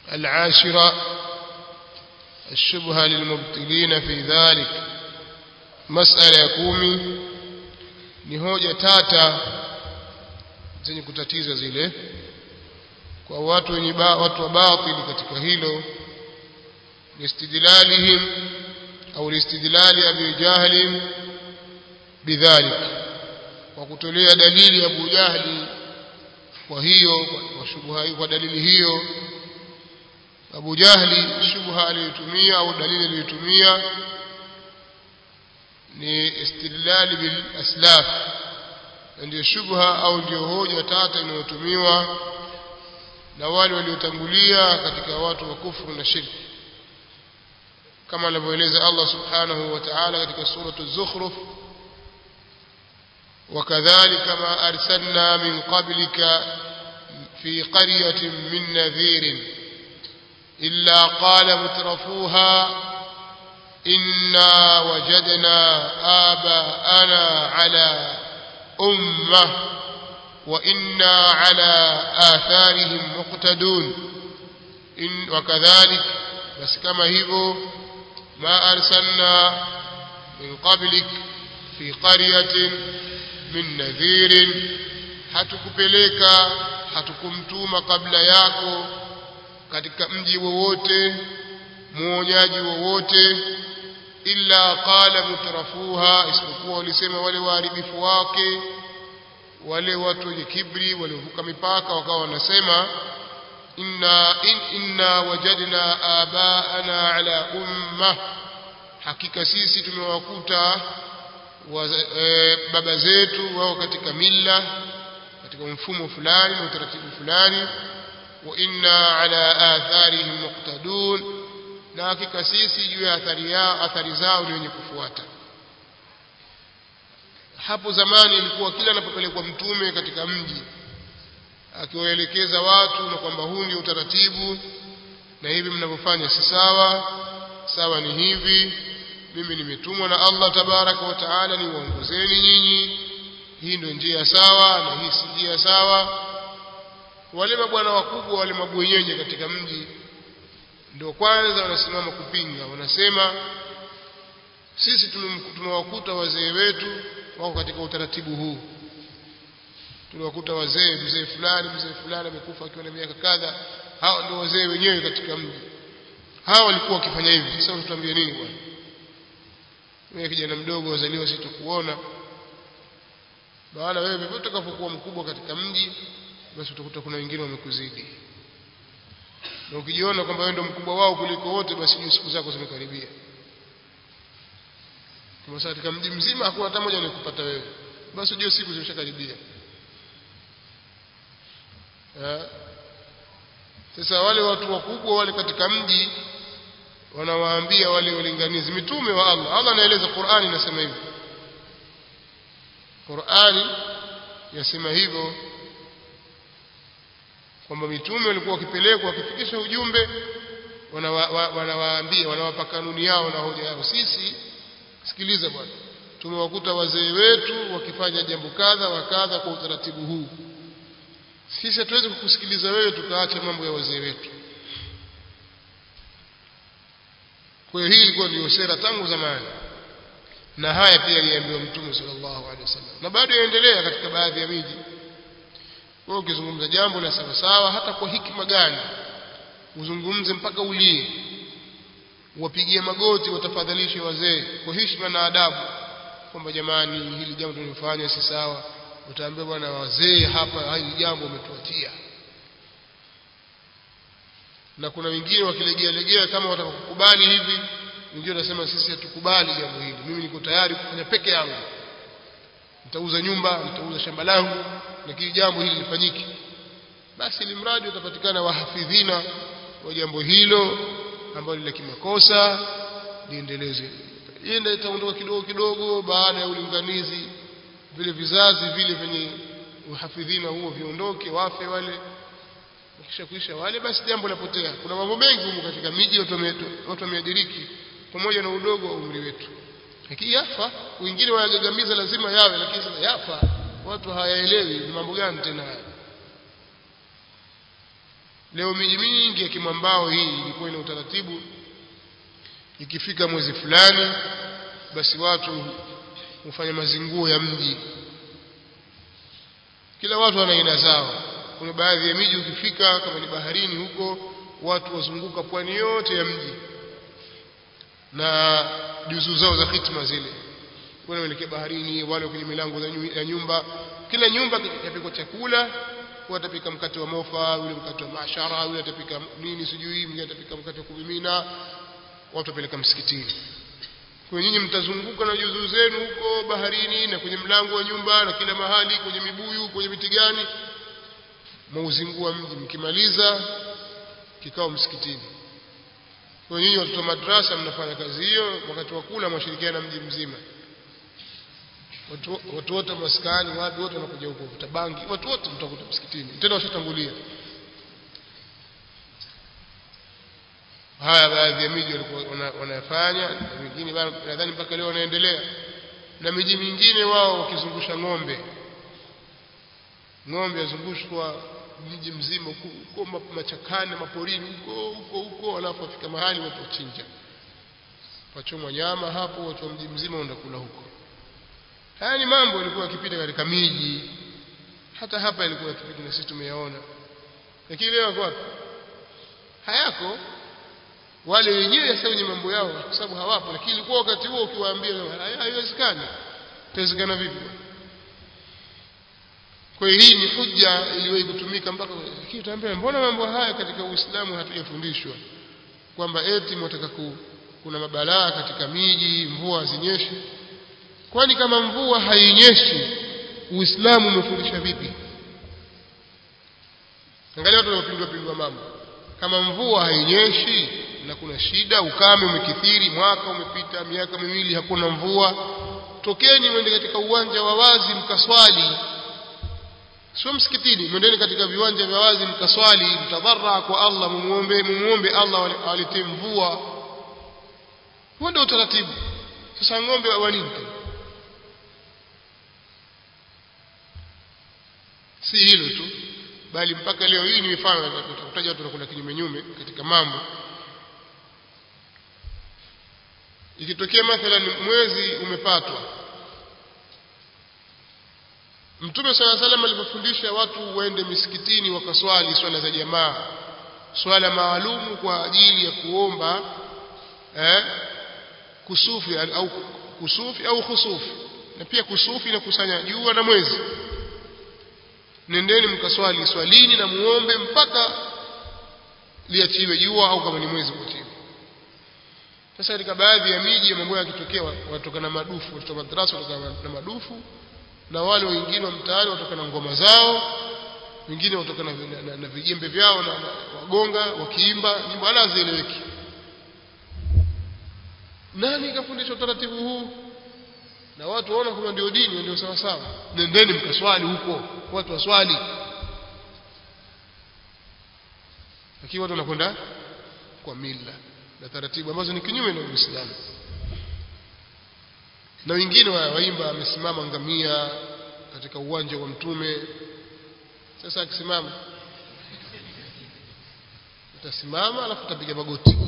العاشرة الشبهة للمبطلين في ذلك مسألة يكومي ni hoja tata zenye kutatiza zile kwa watu wenye ba, watu wa batili katika hilo listidlalihim au listidlali abi jahl bidhalik kwa kutolea dalili Abu Jahli kwa hiyo kwa shubha hiyo kwa dalili hiyo Abu Jahli shubha aliyotumia au dalili aliyotumia ni istidlal bil aslaf ndio shubha au ndio hoja tata inayotumiwa na wale waliotangulia katika watu wa kufuru na shirki kama anavyoeleza Allah subhanahu wa ta'ala katika suratu az-zukhruf وكذلك ما أرسلنا من قبلك في قرية من نذير إلا قال مترفوها إنا وجدنا آباءنا على أمة وإنا على آثارهم مقتدون إن وكذلك بس كما هيبو ما أرسلنا من قبلك في قرية min nadhirin hatukupeleka hatukumtuma kabla yako katika mji wowote muonyaji wowote illa qala mutrafuha isipokuwa walisema wale waharibifu wake wale watu wenye kibri waliovuka mipaka wakawa wanasema inna in, inna wajadna abaana ala umma hakika sisi tumewakuta e, baba zetu wao katika milla katika mfumo fulani na utaratibu fulani wa inna ala atharihim muqtadun na hakika sisi juu ya athari yao athari zao ni wenye kufuata hapo zamani ilikuwa kila anapopelekwa mtume katika mji akiwaelekeza watu na kwamba huu ndio utaratibu na hivi mnavyofanya si sawa sawa ni hivi mimi nimetumwa na Allah tabaraka wa taala niwaongozeni nyinyi hii ndio njia sawa na hii si njia sawa wale mabwana wakubwa wale mabwenyenye katika mji ndio kwanza wanasimama kupinga wanasema sisi tumewakuta wazee wetu wako katika utaratibu huu tuliwakuta wazee mzee fulani mzee fulani amekufa akiwa na miaka kadha hao ndio wazee wenyewe katika mji hao walikuwa wakifanya hivi sasa tuambie nini bwana wewe kijana mdogo wazaliwa sitokuona maana wewe vivyo utakapokuwa mkubwa katika mji basi utakuta kuna wengine wamekuzidi na ukijiona kwamba wewe ndio mkubwa wao kuliko wote basi jua siku zako zimekaribia kama sasa katika mji mzima hakuna hata mmoja anayekupata wewe basi jua siku zimeshakaribia sasa wale watu wakubwa wale katika mji wanawaambia wale walinganizi mitume wa Allah Allah anaeleza Qur'ani inasema hivyo Qur'ani yasema hivyo kwamba mitume walikuwa wakipelekwa wakifikisha ujumbe wanawaambia wanawapa kanuni yao na hoja yao sisi sikiliza bwana tumewakuta wazee wetu wakifanya jambo kadha wa kadha kwa utaratibu huu sisi hatuwezi kukusikiliza wewe tukaacha mambo ya wazee wetu kwa hiyo hii ilikuwa ndio sera tangu zamani na haya pia aliambiwa mtume sallallahu alaihi wasallam na bado yaendelea katika baadhi ya miji wewe ukizungumza jambo la sawa sawa hata kwa hikima gani uzungumze mpaka ulie wapigie magoti watafadhalishe wazee kwa heshima na adabu kwamba jamani hili jambo tulifanya si sawa utaambia bwana wazee hapa hili jambo umetuatia na kuna wengine wakilegea legea kama watakukubali hivi wengine wanasema sisi hatukubali jambo hili mimi niko tayari kufanya peke yangu nitauza nyumba nitauza shamba langu lakini jambo hili lifanyike basi ili mradi utapatikana wahafidhina wa jambo hilo ambalo la kimakosa liendeleze ienda itaondoka kidogo kidogo baada ya ulinganizi vile vizazi vile vyenye uhafidhina huo viondoke wafe wale kisha kuisha wale basi jambo lapotea kuna mambo mengi humu katika miji watu wameadiriki pamoja na udogo wa umri wetu lakini yafa wengine wanagagamiza lazima yawe lakini sasa yafa watu hayaelewi ni mambo gani tena haya leo miji mingi ya kimwambao hii ilikuwa ina utaratibu ikifika mwezi fulani basi watu hufanya mazinguo ya mji kila watu wana aina zao kuna baadhi ya miji ukifika kama ni baharini huko watu wazunguka pwani yote ya mji na juzuu zao za hitma zile wale waelekea baharini wale kwenye milango ya nyumba kila nyumba yapikwa chakula watapika mkate wa mofa yule mkate wa mashara yule atapika nini sijui mwingine atapika mkate wa kumimina watu wapeleka msikitini kwa nyinyi mtazunguka na juzuu zenu huko baharini na kwenye mlango wa nyumba na kila mahali kwenye mibuyu kwenye miti gani mauzingua mji mkimaliza kikao msikitini kwa nyinyi watoto madrasa mnafanya kazi hiyo wakati wa kula mwashirikiana mji mzima watu watu wote maskani watu wote wanakuja huko vuta bangi watu wote mtakuta msikitini tena washatangulia haya baadhi ya miji walikuwa wanayafanya na mingine nadhani mpaka leo wanaendelea na miji mingine wao wakizungusha ng'ombe ng'ombe yazungushwa mji mzima huko machakani maporini huko huko huko alafu afika mahali watu wachinja pachomwa nyama hapo watu wa mji mzima wenda kula huko haya ni mambo yalikuwa yakipita katika miji hata hapa ilikuwa yakipita na sisi tumeyaona lakini leo yako wapi hayako wale wenyewe sasa wenye mambo yao kwa sababu hawapo lakini ilikuwa wakati huo ukiwaambia haiwezekani itawezekana vipi kwa hiyo hii ni hujja iliwahi kutumika mpaka lakini utaambia mbona mambo haya katika Uislamu hatujafundishwa kwamba eti mwataka ku, kuna mabalaa katika miji mvua hazinyeshi kwani kama mvua hainyeshi Uislamu umefundisha vipi angalia watu wanapindua pindua mambo kama mvua hainyeshi na kuna shida ukame umekithiri mwaka umepita miaka miwili hakuna mvua tokeni mwende katika uwanja wa wazi mkaswali sio msikitini mwendeni katika viwanja vya wazi mkaswali mtadharra kwa Allah mumuombe mumuombe Allah aletee mvua huo ndio utaratibu sasa ng'ombe wa nini si hilo tu bali mpaka leo hii ni mifano tutakutaja watu wanakula kinyume nyume katika mambo ikitokea mathalan mwezi umepatwa Mtume swalla salam alipofundisha watu waende misikitini wakaswali swala za jamaa swala maalumu kwa ajili ya kuomba eh, kusufi au kusufi au khusufi na pia kusufi na kusanya jua na mwezi nendeni mkaswali swalini na muombe mpaka liachiwe jua au kama ni mwezi kuachiwe sasa katika baadhi ya miji mambo yakitokea watoka na madufu watoto madrasa watoka na madufu na wale wengine wa mtaani watoka na ngoma zao wengine watoka na, na, na, na vijembe vyao na, na wagonga wakiimba nyimbo wala hazieleweki nani kafundisha utaratibu huu na watu waona kama ndio dini ndio sawa sawa nendeni mkaswali huko watu waswali lakini watu wanakwenda kwa mila na taratibu ambazo ni kinyume na Uislamu na wengine waimba amesimama ngamia katika uwanja wa mtume sasa akisimama utasimama alafu utapiga magoti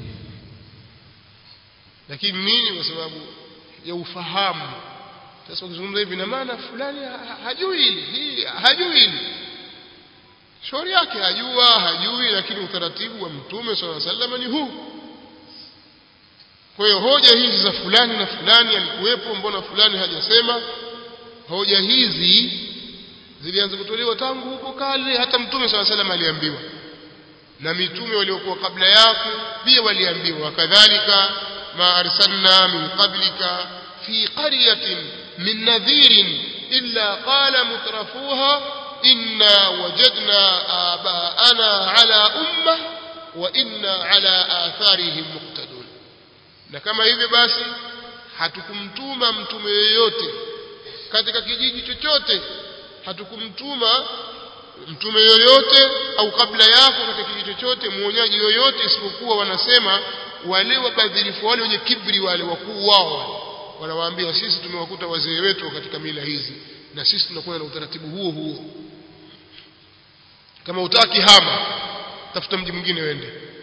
lakini nini kwa sababu ya ufahamu sasa ukizungumza hivi na maana fulani hajui hili hajui hili shauri yake hajua hajui lakini utaratibu wa mtume swalla sallam ni huu kwa hiyo hoja hizi za fulani na fulani alikuwepo mbona fulani hajasema hoja hizi zilianza kutolewa tangu huko kale hata mtume swalla sallam aliambiwa na mitume waliokuwa kabla yako pia waliambiwa kadhalika ma arsalna min qablika fi qaryatin min nadhirin illa qala mutrafuha inna wajadna abaana ala umma wa inna ala atharihim muqtadun na kama hivyo basi hatukumtuma mtume yeyote katika kijiji chochote hatukumtuma mtume yoyote au kabla yako katika kijiji chochote muonyaji yoyote isipokuwa wanasema wale wabadhirifu wale wenye kibri wale wakuu wao wanawaambia sisi tumewakuta wazee wetu katika mila hizi na sisi tunakuwa na utaratibu huo huo kama utaki hama tafuta mji mwingine wende